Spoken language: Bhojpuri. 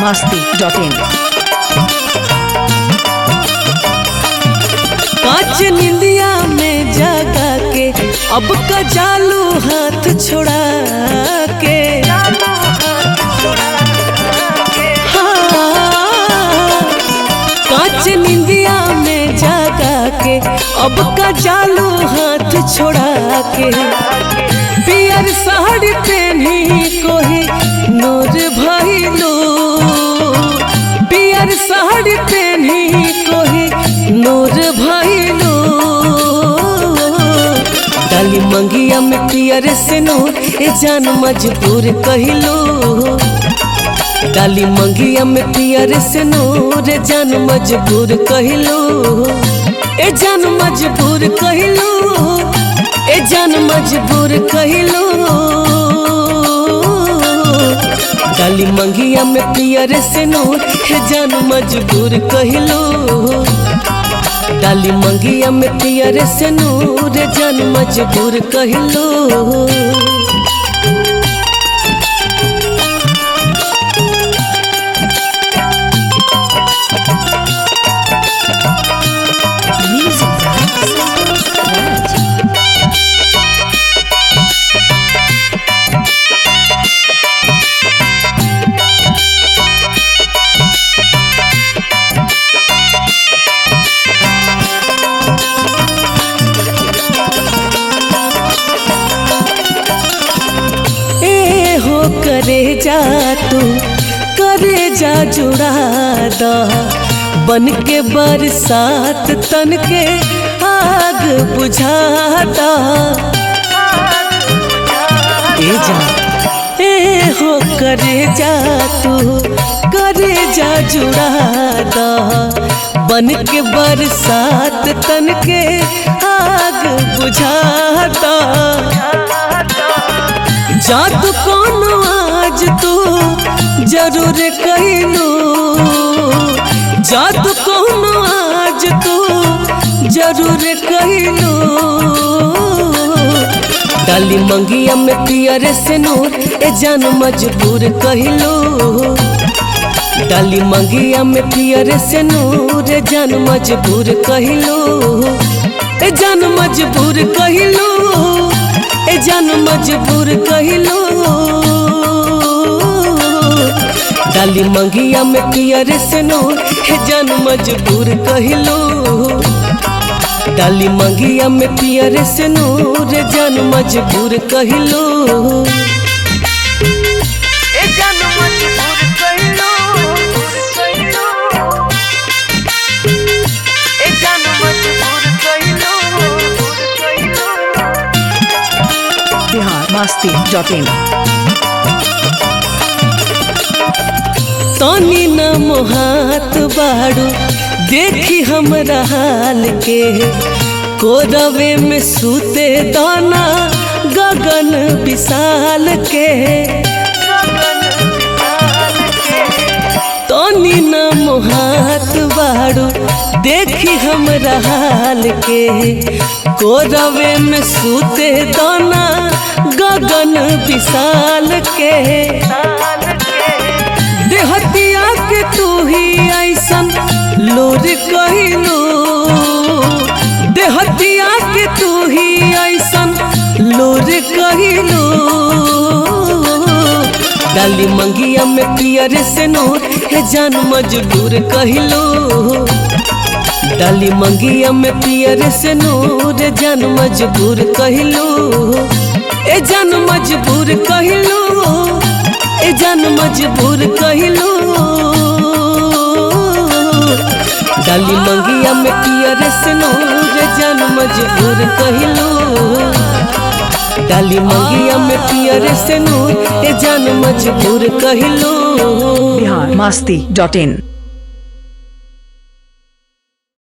masti.in पाँच निंदिया में जगा के अब का चालू हाथ छोड़ा के हाँ, पाँच निंदिया में जगा के अब का चालू हाथ छोड़ा के पियर साड़ी पहनी कोही नूर भइलो पियर साड़ी पहनी कोही नूर भइलो डाली मंगिया में पियर से नूर ए जान मजबूर कहिलो डाली मंगिया में पियर से नूर ए जान मजबूर कहिलो ए जान मजबूर कहिलो ए जान मजबूर कहिलो डाली मंगिया में पियर से नूर हे जान मजबूर कहिलो डाली मंगिया में पियर से नूर हे जान मजबूर कहिलो Music by Santosh Raj. ए हो करे जा तू करे जा जुड़ा दा बन के बरसात तन के आग बुझाता ए जा ए हो करे जा तू करे जा जुड़ा दा बन के बरसात तन के आग बुझाता जादू कोनो आज तू जरूर कहलू जादू कोनो आज तू जरूर कहलू डाली मंगिया में पियर से नूर ए जान मजबूर कहलू डाली मंगिया में पियर से नूर ए जान मजबूर कहलू ए जान मजबूर कहलू ए जान मजबूर कहिलो डाली मंगिया में पियर से नूर हे जान मजबूर कहिलो डाली मंगिया में पियर से नूर हे जान मजबूर कहिलो ए जान मजबूर कहिलो ए जान मजबूर कहिलो Bihar masti.in तनी न मोहात बाड़ू देखी हमरा हाल के कोरवे में सूते दाना गगन विशाल के तनी न मोहात बाड़ू देखी हमरा हाल के कोरवे में सूते दाना गगन विशाल के देहतिया के तू ही ऐसन लोर कहिलो देहतिया के तू ही ऐसन लोर कहिलो डाली मंगिया में पियर से नूर हे जान मजबूर कहिलो डाली मंगिया में पियर से नूर हे जान मजबूर कहिलो ए जान मजबूर कहिलो ए जान मजबूर कहिलो डाली मंगिया में पियर से नूर जान मजबूर कहिलो डाली मंगिया में पियर से नूर ए जान मजबूर कहिलो Bihar masti.in